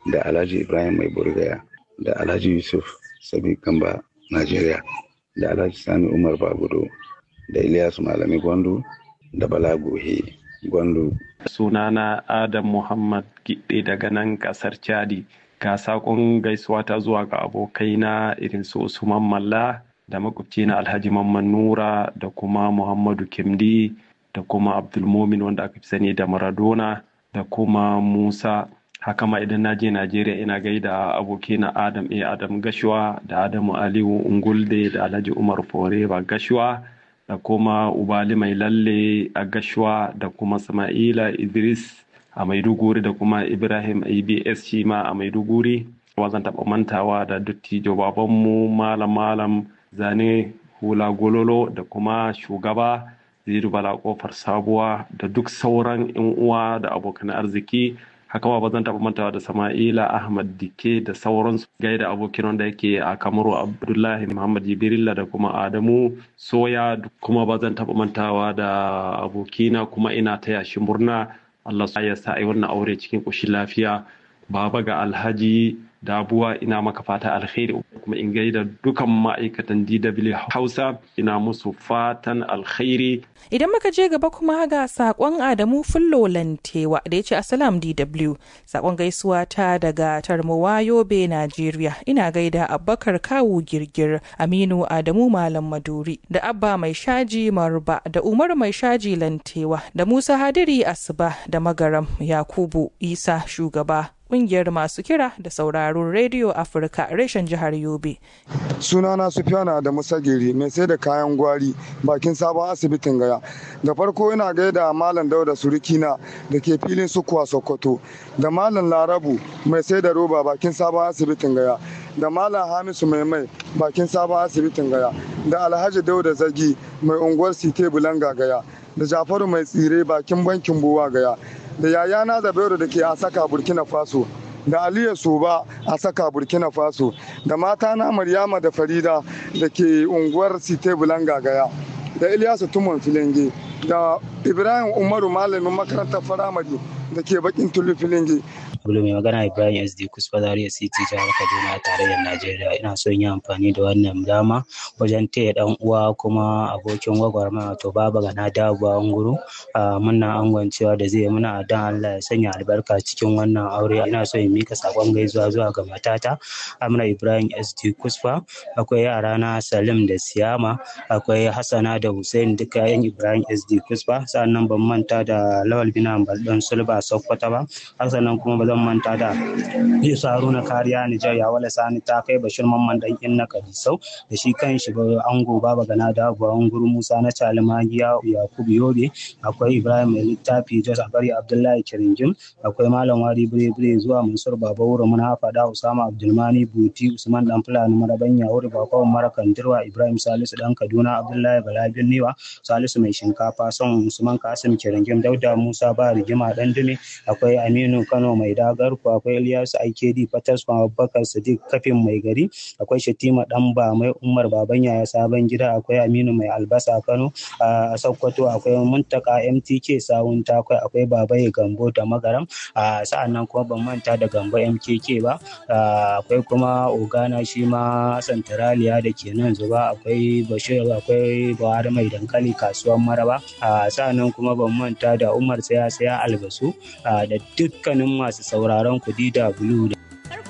da alhaji ibrahim mai burgaya da alhaji yusuf sabi kamba najeriya da alhaji sani umar bagudo da ilyasu malami gwandu da bala gohe gwandu sunana adam muhammad gidde daga nan kasar chadi ga sakon gaisuwa ta zuwa ga abokaina irin su usman malla da makwabci na alhaji mamman nura da kuma muhammadu kimdi da kuma abdulmomin wanda aka fi sani da maradona da kuma musa haka ma idan na je najeriya ina gaida abokina adam a adam gashuwa da adamu aliyu ungulde da alhaji umar foreba gashuwa da kuma ubali mai lalle a gashuwa da kuma sama'ila idris a maiduguri da kuma ibrahim abs shi ma a maiduguri zan taɓa mantawa da dattijo babanmu malam malam zane hula gololo da kuma shugaba ziru bala kofar sabuwa da duk sauran yan uwa da abokan arziki haka ma ba zan taɓa mantawa da sama'ila ahmad dike da sauransu gaida abokin wanda yake a kamaru abdullahi muhammad jibrilla da kuma adamu soya kuma ba zan taɓa mantawa da abokina kuma ina taya shi murna allah ya sa a yi wannan aure cikin ƙoshin lafiya baba ga alhaji dabuwa ina maka fata alkhairi kuma in gaida dukan ma'aikatan DW Hausa ina musu fatan alkhairi. Idan muka je gaba kuma ga sakon Adamu Fullo Lantewa da ya ce Assalam DW sakon gaisuwa ta daga Tarmowa Yobe Najeriya ina gaida Abubakar Kawu Girgir Aminu Adamu Malam Maduri da Abba Mai Shaji Marba da Umar Mai Shaji Lantewa da Musa Hadiri Asuba da Magaram Yakubu Isa Shugaba kungiyar masu kira da sauraron rediyo afirka reshen jihar yobe sunana sufiyana da musagiri mai sai da kayan gwari bakin sabon asibitin gaya da farko ina gaida malam dauda surukina da ke filin sukuwa sokoto da malam larabu mai sai da roba bakin sabon asibitin gaya da malam hamisu mai mai bakin sabon asibitin gaya da alhaji dauda zagi mai unguwar site bulanga gaya da jafaru mai tsire bakin bankin buwa gaya da yayana zabairu da ke a saka burkina faso da aliyu soba a saka burkina faso da mata na maryama da farida da ke unguwar site bulanga gaya da ilyasu tumon filinge da ibrahim umaru malamin makarantar firamare da ke bakin tulu filinge Bulu mai magana Ibrahim SD Kusfa Zaria City jihar Kaduna a tarayyar Najeriya ina son yi amfani da wannan dama wajen taya dan uwa kuma abokin gwagwarmaya wato baba gana dabuwa nguru a muna angwancewa da zai muna dan Allah ya sanya albarka cikin wannan aure ina so in mika sakon gaisuwa zuwa ga matata Amina Ibrahim SD Kusfa akwai yara na Salim da Siyama akwai Hassana da Hussein duka yan Ibrahim SD Kusfa sannan ban manta da Lawal Bina Baldan Sulba Sokoto ba sannan kuma ba zan manta da Yusa Haruna Kariya Nijar ya wala sani ta kai Bashir Mamman dan Inna Kadisau da shi kan shi ango Baba Gana da Abuwan Guru Musa na Chalimagiya Yakubu Yobe akwai Ibrahim Mai Littafi Jos Abari Abdullahi Kiringim akwai Malam Wari Bire Bire zuwa Mansur Baba Wuro Muna Fada Usama Abdulmani Buti Usman Dan Fulani Maraban Yahuri Bakon Marakan Dirwa Ibrahim Salisu Dan Kaduna Abdullahi Bala Birniwa Salisu Mai Shinkafa Son Usman Kasim Kiringim Dauda Musa Ba Rigima Dan Dume akwai Aminu Kano Mai Dagarku akwai Ilyasu IKD Fatas Abubakar Sadiq Kafin Mai Gari akwai Shatima Dan Ba Mai Umar Baban Yaya Sabon Gida akwai Aminu Mai Albasa Kano a Sokoto akwai Muntaka MTK Sawun Takwai akwai Babaye Gambo da Magaram a sa'an nan kuma ban manta da Gambo MKK ba akwai kuma Ogana shi ma Santaraliya da ke nan zuba akwai Bashir akwai Buhari Mai Dankali kasuwar Maraba a sa'an nan kuma ban manta da Umar Saya Saya Albasu da dukkanin masu sauraron kudi da bulu